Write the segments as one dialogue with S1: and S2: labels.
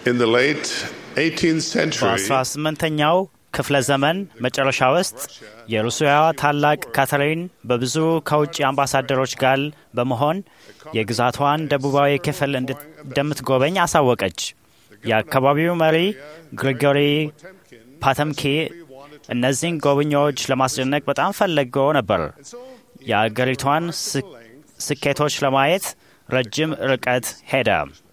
S1: In the late 18th century,
S2: በ18ኛው ክፍለ ዘመን መጨረሻ ውስጥ የሩሲያዋ ታላቅ ካተሪን በብዙ ከውጭ አምባሳደሮች ጋር በመሆን የግዛቷን ደቡባዊ ክፍል እንድት- እንደምትጎበኝ አሳወቀች። የአካባቢው መሪ ግሪጎሪ ፓተምኪ እነዚህን ጎብኚዎች ለማስደነቅ በጣም ፈለገው ነበር። የአገሪቷን ስ- ስኬቶች ለማየት ረጅም ርቀት ሄደ።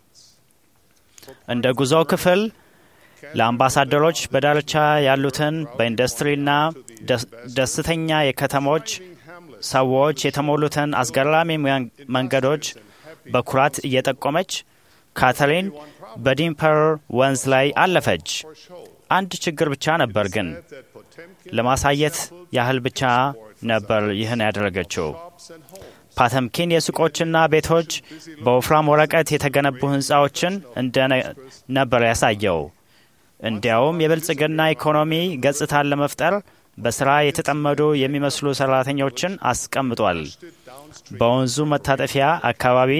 S2: እንደ ጉዞው ክፍል ለአምባሳደሮች በዳርቻ ያሉትን በኢንዱስትሪና ደስ- ደስተኛ የከተሞች ሰዎች የተሞሉትን አስገራሚ መን- መንገዶች በኩራት እየጠቆመች ካተሪን በዲምፐር ወንዝ ላይ አለፈች። አንድ ችግር ብቻ ነበር ግን ለማሳየት ያህል ብቻ ነበር ይህን ያደረገችው። ፓተምኪን የሱቆችና ቤቶች በወፍራም ወረቀት የተገነቡ ህንፃዎችን እንደ ነበር ያሳየው። እንዲያውም የብልጽግና ኢኮኖሚ ገጽታን ለመፍጠር በስራ የተጠመዱ የሚመስሉ ሰራተኞችን አስቀምጧል። በወንዙ መታጠፊያ አካባቢ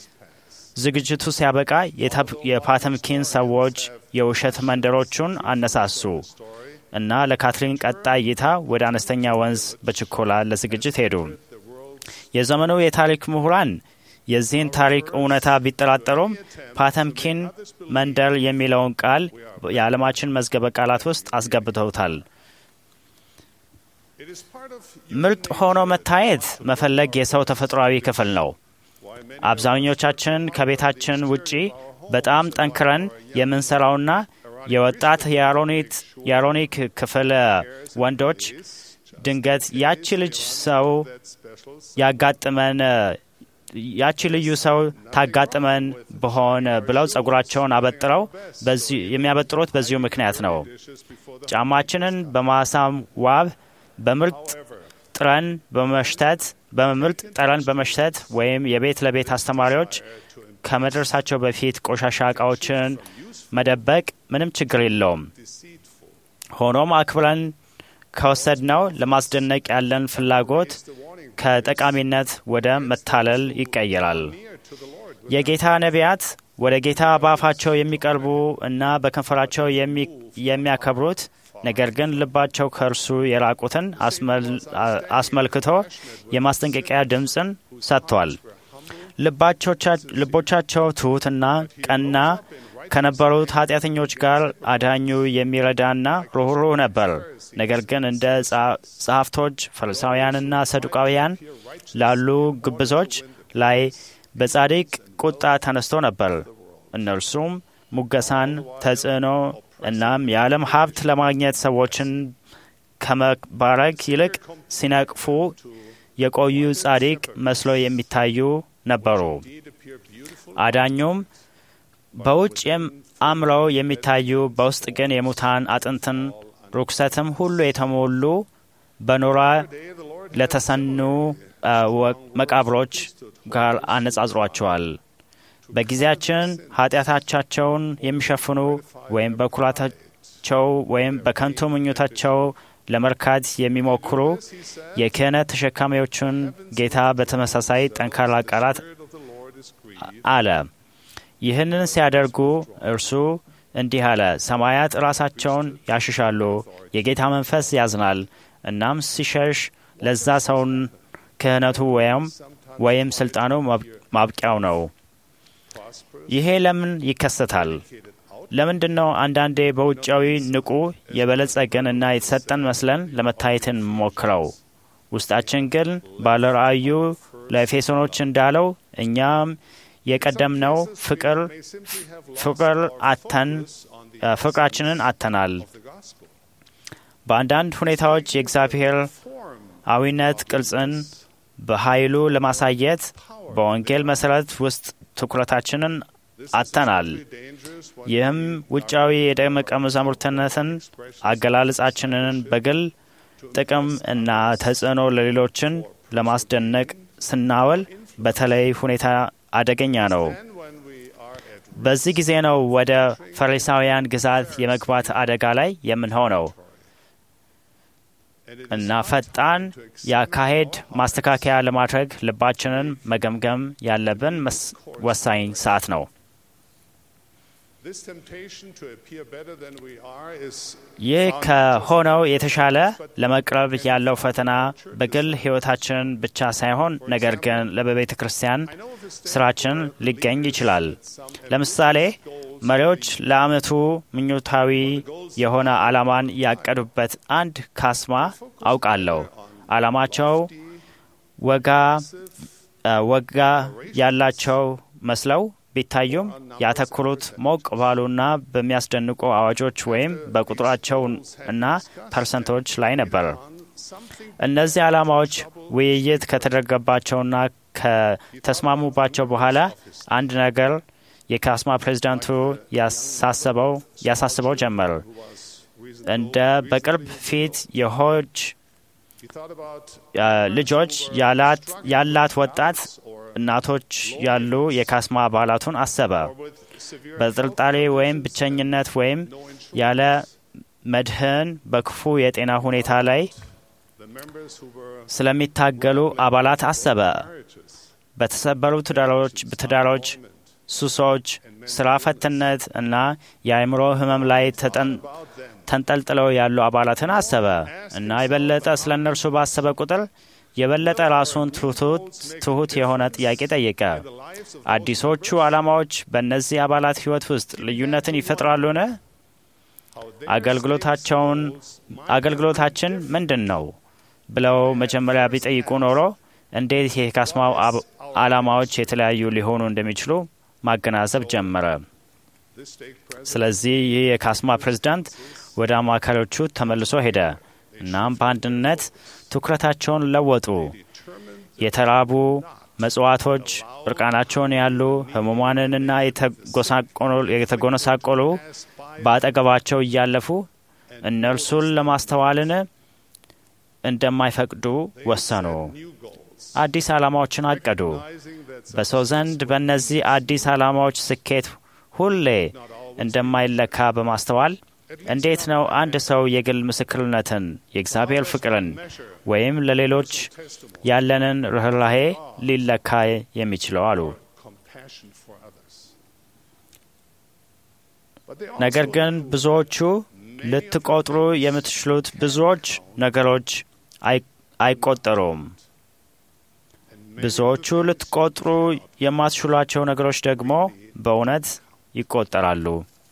S2: ዝግጅቱ ሲያበቃ የታፕ- የፓተምኪን ሰዎች የውሸት መንደሮቹን አነሳሱ እና ለካትሪን ቀጣይ እይታ ወደ አነስተኛ ወንዝ በችኮላ ለዝግጅት ሄዱ። የዘመኑ የታሪክ ምሁራን የዚህን ታሪክ እውነታ ቢጠራጠሩም ፓተምኪን መንደር የሚለውን ቃል የዓለማችን መዝገበ ቃላት ውስጥ አስገብተውታል።
S1: it is part of
S2: ምርጥ ሆኖ መታየት መፈለግ የሰው ተፈጥሯዊ ክፍል ነው። አብዛኞቻችን ከቤታችን ውጪ በጣም ጠንክረን የምንሰራውና የወጣት የአሮኒት የአሮኒክ ክፍል ወንዶች ድንገት ያቺ ልጅ ሰው ያጋጥመን ያቺ ልዩ ሰው ታጋጥመን በሆን ብለው ጸጉራቸውን አበጥረው በዚህ የሚያበጥሩት በዚሁ ምክንያት ነው። ጫማችንን በማሳም ዋብ በምርጥ ጥረን በመሽተት በምርጥ ጠረን በመሽተት ወይም የቤት ለቤት አስተማሪዎች ከመድረሳቸው በፊት ቆሻሻ እቃዎችን መደበቅ ምንም ችግር የለውም። ሆኖም አክብረን ከወሰድነው ለማስደነቅ ያለን ፍላጎት ከጠቃሚነት ወደ መታለል ይቀየራል። የጌታ ነቢያት ወደ ጌታ በአፋቸው የሚቀርቡ እና በከንፈራቸው የሚ- የሚያከብሩት ነገር ግን ልባቸው ከእርሱ የራቁትን አስመል- አስመልክቶ የማስጠንቀቂያ ድምፅን ሰጥቷል። ልባቾቻ- ልቦቻቸው ትሑትና ቀና ከነበሩት ኃጢአተኞች ጋር አዳኙ የሚረዳና ሩኅሩህ ነበር። ነገር ግን እንደ ጸ- ጸሐፍቶች ፈሪሳውያንና ሰዱቃውያን ላሉ ግብዞች ላይ በጻድቅ ቁጣ ተነስቶ ነበር። እነርሱም ሙገሳን፣ ተጽዕኖ እናም የዓለም ሀብት ለማግኘት ሰዎችን ከመባረክ ይልቅ ሲነቅፉ የቆዩ ጻድቅ መስሎ የሚታዩ ነበሩ። አዳኙም በውጭ የም- አምረው የሚታዩ በውስጥ ግን የሙታን አጥንትን ርኩሰትም ሁሉ የተሞሉ በኖራ ለተሰኑ አ፣ ወ- መቃብሮች ጋር አነጻጽሯቸዋል። በጊዜያችን ኃጢአታቻቸውን የሚሸፍኑ ወይም በኩራታቸው ወይም በከንቱ ምኞታቸው ለመርካት የሚሞክሩ የክህነት ተሸካሚዎችን ጌታ በተመሳሳይ ጠንካራ ቃላት አለ። ይህንን ሲያደርጉ እርሱ እንዲህ አለ፣ ሰማያት ራሳቸውን ያሽሻሉ፣ የጌታ መንፈስ ያዝናል። እናም ሲሸሽ ለዛ ሰውን ክህነቱ ወይም ወይም ስልጣኑ ማብ- ማብቂያው ነው። ይሄ ለምን ይከሰታል? ለምንድን ነው አንዳንዴ በውጫዊ ንቁ የበለጸግን እና የተሰጠን መስለን ለመታየትን ሞክረው ውስጣችን ግን ባለ ራእዩ ለኤፌሶኖች እንዳለው እኛም የቀደምነው ፍቅር ፍቅር አተን ፍቅራችንን አተናል። በአንዳንድ ሁኔታዎች የእግዚአብሔር አዊነት ቅርጽን በኃይሉ ለማሳየት በወንጌል መሰረት ውስጥ ትኩረታችንን አጥተናል። ይህም ውጫዊ የደቀ መዛሙርትነትን አገላለጻችንን በግል ጥቅም እና ተጽዕኖ ለሌሎችን ለማስደነቅ ስናወል በተለይ ሁኔታ አደገኛ ነው። በዚህ ጊዜ ነው ወደ ፈሪሳውያን ግዛት የመግባት አደጋ ላይ የምንሆነው እና ፈጣን የአካሄድ ማስተካከያ ለማድረግ ልባችንን መገምገም ያለብን መስ- ወሳኝ ሰዓት ነው።
S1: This temptation to appear better than we are is
S2: ይህ ከሆነው የተሻለ ለመቅረብ ያለው ፈተና በግል ሕይወታችን ብቻ ሳይሆን ነገር ግን ለበቤተ ክርስቲያን ስራችን ሊገኝ ይችላል። ለምሳሌ መሪዎች ለዓመቱ ምኞታዊ የሆነ ዓላማን ያቀዱበት አንድ ካስማ አውቃለሁ። ዓላማቸው ወጋ ወጋ ያላቸው መስለው ቢታዩም ያተኮሩት ሞቅ ባሉና በሚያስደንቁ አዋጆች ወይም በቁጥራቸው እና ፐርሰንቶች ላይ ነበር። እነዚህ ዓላማዎች ውይይት ከተደረገባቸውና ከተስማሙባቸው በኋላ አንድ ነገር የካስማ ፕሬዚዳንቱ ያሳስበው ጀመር። እንደ በቅርብ ፊት የሆጅ ልጆች ያላት ወጣት እናቶች ያሉ የካስማ አባላቱን አሰበ። በጥርጣሬ ወይም ብቸኝነት ወይም ያለ መድህን በክፉ የጤና ሁኔታ ላይ ስለሚታገሉ አባላት አሰበ። በተሰበሩ ትዳሮች፣ ሱሶች፣ ስራ ፈትነት እና የአእምሮ ህመም ላይ ተንጠልጥለው ያሉ አባላትን አሰበ እና የበለጠ ስለ እነርሱ ባሰበ ቁጥር የበለጠ ራሱን ትሁት የሆነ ጥያቄ ጠየቀ። አዲሶቹ ዓላማዎች በእነዚህ አባላት ሕይወት ውስጥ ልዩነትን ይፈጥራሉን? አገልግሎታቸውን አገልግሎታችን ምንድን ነው ብለው መጀመሪያ ቢጠይቁ ኖሮ እንዴት የካስማው ዓላማዎች የተለያዩ ሊሆኑ እንደሚችሉ ማገናዘብ ጀመረ። ስለዚህ ይህ የካስማ ፕሬዝዳንት ወደ አማካሪዎቹ ተመልሶ ሄደ። እናም በአንድነት ትኩረታቸውን ለወጡ። የተራቡ መጽዋቶች፣ እርቃናቸውን ያሉ ህሙማንንና የተጎነሳቆሉ በአጠገባቸው እያለፉ እነርሱን ለማስተዋልን እንደማይፈቅዱ ወሰኑ። አዲስ ዓላማዎችን አቀዱ። በሰው ዘንድ በእነዚህ አዲስ ዓላማዎች ስኬት ሁሌ እንደማይለካ በማስተዋል እንዴት ነው አንድ ሰው የግል ምስክርነትን፣ የእግዚአብሔር ፍቅርን ወይም ለሌሎች ያለንን ርኅራሄ ሊለካ የሚችለው አሉ። ነገር ግን ብዙዎቹ ልትቆጥሩ የምትችሉት ብዙዎች ነገሮች አይቆጠሩም። ብዙዎቹ ልትቆጥሩ የማትችሏቸው ነገሮች ደግሞ በእውነት ይቆጠራሉ።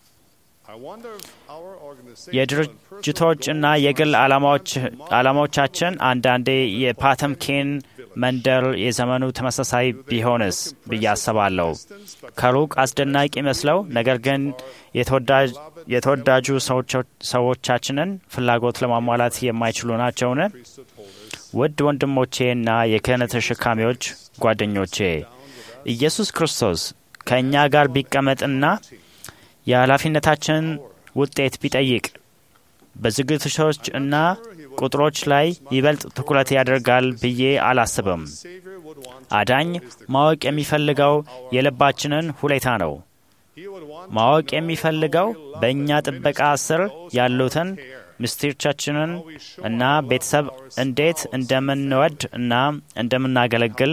S2: የድርጅቶች እና የግል ዓላማዎቻችን አንዳንዴ የፓተምኪን መንደር የዘመኑ ተመሳሳይ ቢሆንስ ብዬ አስባለሁ። ከሩቅ አስደናቂ መስለው ነገር ግን የተወዳጁ ሰዎቻችንን ፍላጎት ለማሟላት የማይችሉ ናቸውን? ውድ ወንድሞቼና የክህነት ተሸካሚዎች ጓደኞቼ ኢየሱስ ክርስቶስ ከእኛ ጋር ቢቀመጥና የኃላፊነታችን ውጤት ቢጠይቅ በዝግጅቶች እና ቁጥሮች ላይ ይበልጥ ትኩረት ያደርጋል ብዬ አላስብም። አዳኝ ማወቅ የሚፈልገው የልባችንን ሁኔታ ነው። ማወቅ የሚፈልገው በእኛ ጥበቃ ስር ያሉትን ምስጢሮቻችንን እና ቤተሰብ እንዴት እንደምንወድ እና እንደምናገለግል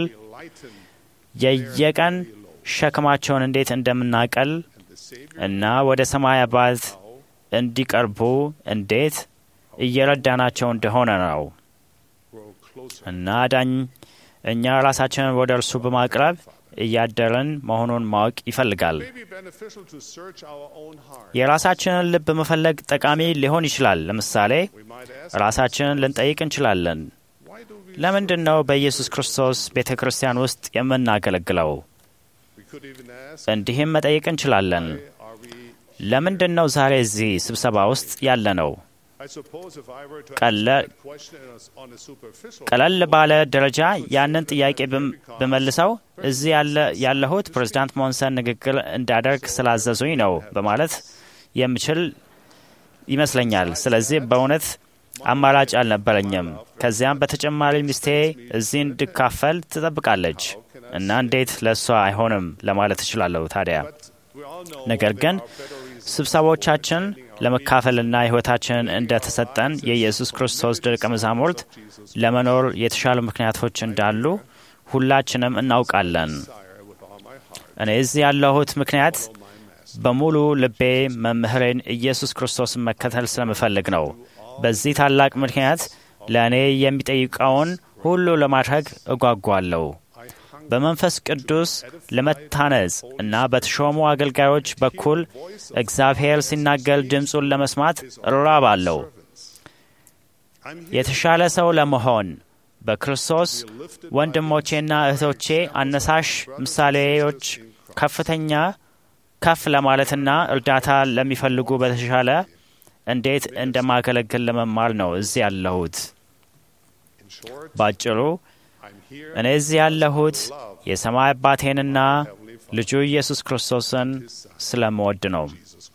S2: የየቀን ሸክማቸውን እንዴት እንደምናቀል እና ወደ ሰማይ አባት እንዲቀርቡ እንዴት እየረዳናቸው እንደሆነ ነው እና አዳኝ እኛ ራሳችንን ወደ እርሱ በማቅረብ እያደረን መሆኑን ማወቅ ይፈልጋል። የራሳችንን ልብ መፈለግ ጠቃሚ ሊሆን ይችላል። ለምሳሌ ራሳችንን ልንጠይቅ እንችላለን። ለምንድን ነው በኢየሱስ ክርስቶስ ቤተ ክርስቲያን ውስጥ የምናገለግለው? እንዲህም መጠየቅ እንችላለን። ለምንድን ነው ዛሬ እዚህ ስብሰባ ውስጥ ያለ ነው? ቀለል ባለ ደረጃ ያንን ጥያቄ ብመልሰው እዚህ ያለሁት ፕሬዚዳንት ሞንሰን ንግግር እንዳደርግ ስላዘዙኝ ነው በማለት የምችል ይመስለኛል። ስለዚህ በእውነት አማራጭ አልነበረኝም። ከዚያም በተጨማሪ ሚስቴ እዚህ እንድካፈል ትጠብቃለች እና እንዴት ለእሷ አይሆንም ለማለት እችላለሁ ታዲያ ነገር ግን ስብሰባዎቻችን ለመካፈልና ሕይወታችንን እንደ ተሰጠን የኢየሱስ ክርስቶስ ደቀ መዛሙርት ለመኖር የተሻሉ ምክንያቶች እንዳሉ ሁላችንም እናውቃለን። እኔ እዚህ ያለሁት ምክንያት በሙሉ ልቤ መምህሬን ኢየሱስ ክርስቶስን መከተል ስለምፈልግ ነው። በዚህ ታላቅ ምክንያት ለእኔ የሚጠይቀውን ሁሉ ለማድረግ እጓጓለሁ። በመንፈስ ቅዱስ ለመታነጽ እና በተሾሙ አገልጋዮች በኩል እግዚአብሔር ሲናገር ድምፁን ለመስማት እራባለሁ። የተሻለ ሰው ለመሆን በክርስቶስ ወንድሞቼና እህቶቼ አነሳሽ ምሳሌዎች ከፍተኛ ከፍ ለማለትና እርዳታ ለሚፈልጉ በተሻለ እንዴት እንደማገለግል ለመማር ነው እዚህ ያለሁት። ባጭሩ እኔ እዚህ ያለሁት የሰማይ አባቴንና ልጁ ኢየሱስ ክርስቶስን ስለምወድ ነው።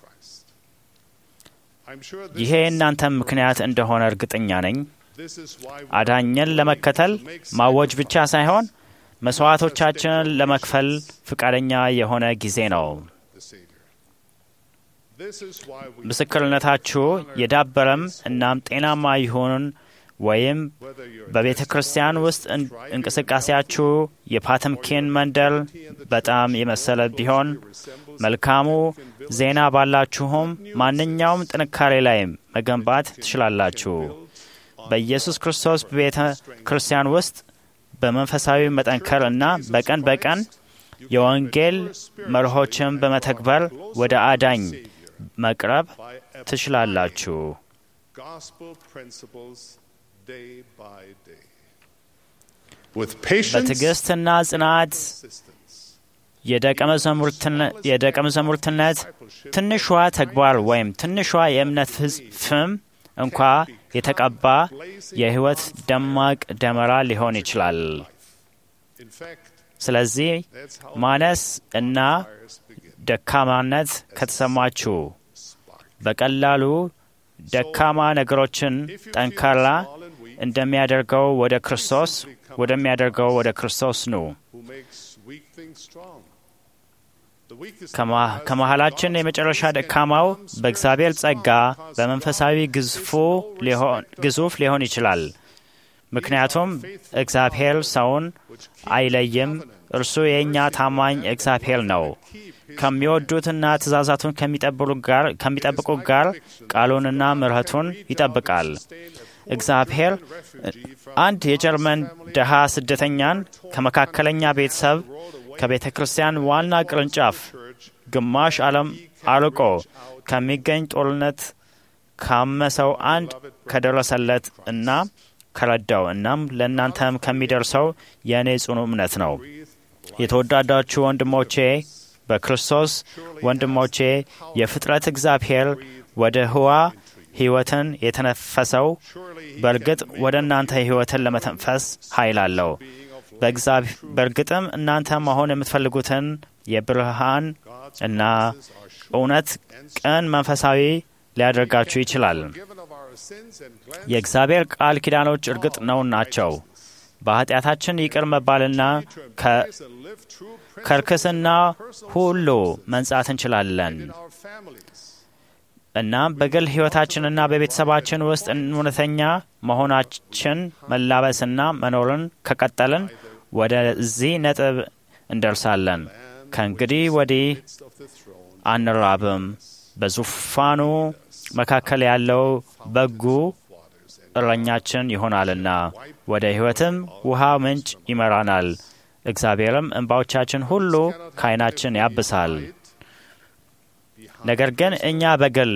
S2: ይሄ የእናንተም ምክንያት እንደሆነ እርግጠኛ ነኝ። አዳኝን ለመከተል ማወጅ ብቻ ሳይሆን መስዋዕቶቻችንን ለመክፈል ፈቃደኛ የሆነ ጊዜ ነው። ምስክርነታችሁ የዳበረም እናም ጤናማ ይሁን ወይም በቤተ ክርስቲያን ውስጥ እንቅስቃሴያችሁ የፓተምኪን መንደር በጣም የመሰለ ቢሆን መልካሙ ዜና ባላችሁም ማንኛውም ጥንካሬ ላይ መገንባት ትችላላችሁ። በኢየሱስ ክርስቶስ ቤተ ክርስቲያን ውስጥ በመንፈሳዊ መጠንከር እና በቀን በቀን የወንጌል መርሆችን በመተግበር ወደ አዳኝ መቅረብ ትችላላችሁ። በትዕግስትና ጽናት የደቀ መዛሙርትነት ትንሿ ተግባር ወይም ትንሿ የእምነት ፍም እንኳ የተቀባ የሕይወት ደማቅ ደመራ ሊሆን ይችላል። ስለዚህ ማነስ እና ደካማነት ከተሰማችሁ በቀላሉ ደካማ ነገሮችን ጠንካራ እንደሚያደርገው ወደ ክርስቶስ ወደሚያደርገው ወደ ክርስቶስ ኑ። ከመሃላችን የመጨረሻ ደካማው በእግዚአብሔር ጸጋ በመንፈሳዊ ግዙፍ ሊሆን ይችላል። ምክንያቱም እግዚአብሔር ሰውን አይለይም። እርሱ የእኛ ታማኝ እግዚአብሔር ነው። ከሚወዱትና ትእዛዛቱን ከሚጠብቁ ጋር ቃሉንና ምሕረቱን ይጠብቃል። እግዚአብሔር አንድ የጀርመን ድሃ ስደተኛን ከመካከለኛ ቤተሰብ ከቤተ ክርስቲያን ዋና ቅርንጫፍ ግማሽ ዓለም አርቆ ከሚገኝ ጦርነት ካመሰው አንድ ከደረሰለት እና ከረዳው እናም ለእናንተም ከሚደርሰው የእኔ ጽኑ እምነት ነው። የተወዳዳችሁ ወንድሞቼ በክርስቶስ ወንድሞቼ የፍጥረት እግዚአብሔር ወደ ህዋ ሕይወትን የተነፈሰው በእርግጥ ወደ እናንተ ሕይወትን ለመተንፈስ ኃይል አለው። በእርግጥም እናንተ መሆን የምትፈልጉትን የብርሃን እና እውነት ቅን መንፈሳዊ ሊያደርጋችሁ ይችላል። የእግዚአብሔር ቃል ኪዳኖች እርግጥ ነው ናቸው። በኃጢአታችን ይቅር መባልና ከርክስና ሁሉ መንጻት እንችላለን። እናም በግል ሕይወታችንና በቤተሰባችን ውስጥ እውነተኛ መሆናችን መላበስና መኖርን ከቀጠልን ወደዚህ ነጥብ እንደርሳለን። ከእንግዲህ ወዲህ አንራብም። በዙፋኑ መካከል ያለው በጉ እረኛችን ይሆናልና ወደ ሕይወትም ውሃ ምንጭ ይመራናል። እግዚአብሔርም እንባዎቻችን ሁሉ ከዓይናችን ያብሳል። ነገር ግን እኛ በግል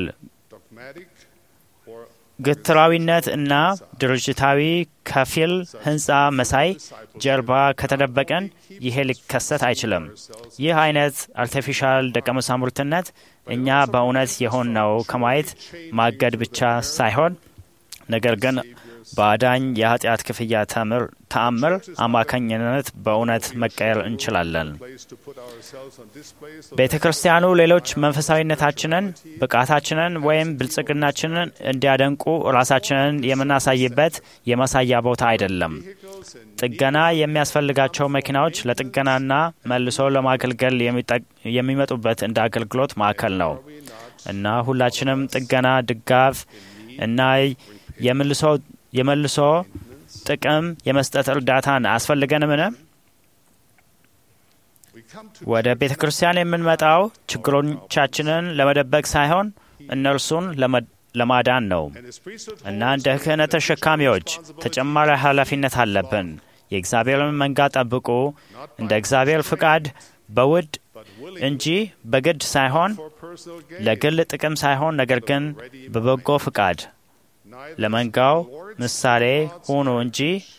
S2: ግትራዊነት እና ድርጅታዊ ከፊል ሕንፃ መሳይ ጀርባ ከተደበቀን ይሄ ሊከሰት አይችልም። ይህ አይነት አርቲፊሻል ደቀ መዛሙርትነት እኛ በእውነት የሆንነው ከማየት ማገድ ብቻ ሳይሆን ነገር ግን በአዳኝ የኃጢአት ክፍያ ተአምር አማካኝነት በእውነት መቀየር እንችላለን። ቤተ ክርስቲያኑ ሌሎች መንፈሳዊነታችንን፣ ብቃታችንን ወይም ብልጽግናችንን እንዲያደንቁ ራሳችንን የምናሳይበት የማሳያ ቦታ አይደለም። ጥገና የሚያስፈልጋቸው መኪናዎች ለጥገናና መልሶ ለማገልገል የሚመጡበት እንደ አገልግሎት ማዕከል ነው እና ሁላችንም ጥገና፣ ድጋፍ እና የመልሶ የመልሶ ጥቅም የመስጠት እርዳታን አያስፈልገንምን?
S1: come to
S2: ወደ ቤተ ክርስቲያን የምንመጣው ችግሮቻችንን ለመደበቅ ሳይሆን እነርሱን ለመ- ለማዳን ነው
S1: and his priesthood
S2: እና እንደ ክህነት ተሸካሚዎች ተጨማሪ ኃላፊነት አለብን። የእግዚአብሔርን መንጋ ጠብቁ፣ እንደ እግዚአብሔር ፍቃድ በውድ
S1: but willing
S2: እንጂ በግድ ሳይሆን
S1: for personal gain.
S2: ለግል ጥቅም ሳይሆን ነገር ግን በበጎ ፍቃድ
S1: Neither
S2: ለመንጋው
S1: lords
S2: ምሳሌ ሁኑ እንጂ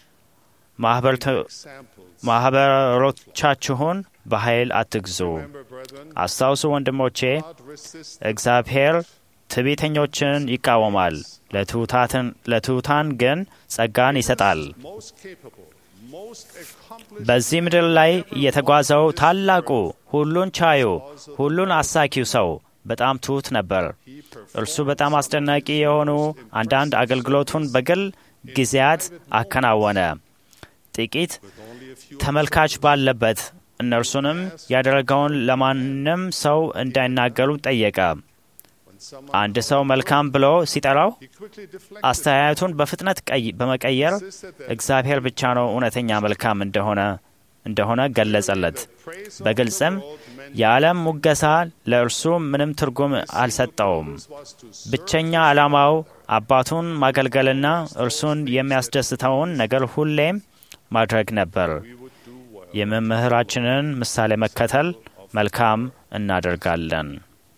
S2: ማኅበርተ-
S1: examples.
S2: ማኅበሮቻችሁን በኃይል አትግዙ።
S1: Remember, brethren,
S2: አስታውሱ ወንድሞቼ፣
S1: God resists
S2: እግዚአብሔር ትዕቢተኞችን ይቃወማል፣ ለትሑታትን- ለትሑታን ግን ጸጋን ይሰጣል።
S1: most capable, most accomplished
S2: በዚህ ምድር ላይ የተጓዘው ታላቁ ሁሉን ቻዩ ሁሉን አሳኪው ሰው በጣም ትሑት ነበር።
S1: he performed
S2: እርሱ በጣም አስደናቂ የሆኑ አንዳንድ አገልግሎቱን በግል ጊዜያት አከናወነ። ጥቂት
S1: only a few
S2: ተመልካች ባለበት እነርሱንም ያደረገውን ለማንም ሰው እንዳይናገሩ ጠየቀ።
S1: when someone
S2: አንድ ሰው መልካም ብሎ ሲጠራው
S1: he quickly deflected
S2: አስተያየቱን በፍጥነት ቀይ- በመቀየር እግዚአብሔር ብቻ ነው እውነተኛ መልካም እንደሆነ እንደሆነ ገለጸለት።
S1: praise of
S2: በግልጽም
S1: the world meant
S2: የዓለም ሙገሳ ለእርሱ ምንም ትርጉም አልሰጠውም።
S1: was to serve
S2: ብቸኛ ዓላማው አባቱን ማገልገልና እርሱን የሚያስደስተውን ነገር ሁሌም ማድረግ ነበር።
S1: we would do well.
S2: የመምህራችንን ምሳሌ መከተል መልካም እናደርጋለን።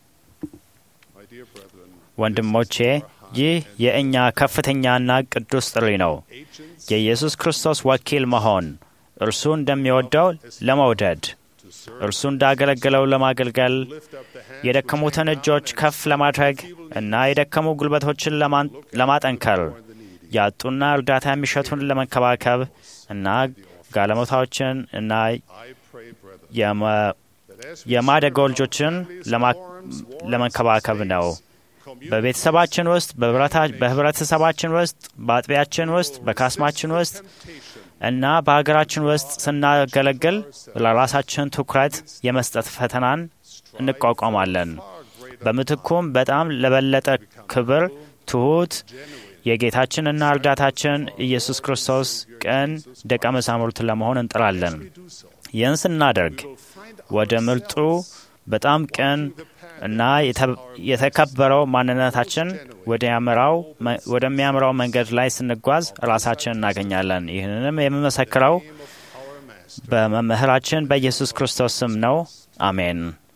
S1: My dear brethren,
S2: ወንድሞቼ ይህ የእኛ ከፍተኛና ቅዱስ ጥሪ ነው።
S1: agents
S2: የኢየሱስ ክርስቶስ ወኪል መሆን፣ እርሱ እንደሚወደው ለመውደድ፣ እርሱ እንዳገለገለው ለማገልገል፣
S1: lift up the hand
S2: የደከሙትን እጆች ከፍ ለማድረግ እና የደከሙ ጉልበቶችን ለማን- ለማጠንከር፣ ያጡና እርዳታ የሚሸቱን ለመንከባከብ እና ጋለሞታዎችን እና
S1: I pray, brethren,
S2: የመ-
S1: that as we
S2: የማደጎ ልጆችን ለማ- ለመንከባከብ ነው። በቤተሰባችን ውስጥ፣ በህብረታ- በህብረተሰባችን ውስጥ፣ በአጥቢያችን ውስጥ፣ በካስማችን ውስጥ እና በሀገራችን ውስጥ ስናገለግል ለራሳችን ትኩረት የመስጠት ፈተናን እንቋቋማለን። በምትኩም በጣም ለበለጠ ክብር ትሑት የጌታችንና እርዳታችን ኢየሱስ ክርስቶስ ቅን ደቀ መዛሙርት ለመሆን እንጥራለን። ይህን ስናደርግ ወደ ምርጡ በጣም ቅን እና የተ- የተከበረው ማንነታችን ወደሚያምራው መ- ወደሚያምራው መንገድ ላይ ስንጓዝ ራሳችን እናገኛለን። ይህንንም የምመሰክረው በመምህራችን በኢየሱስ ክርስቶስ ስም ነው። አሜን።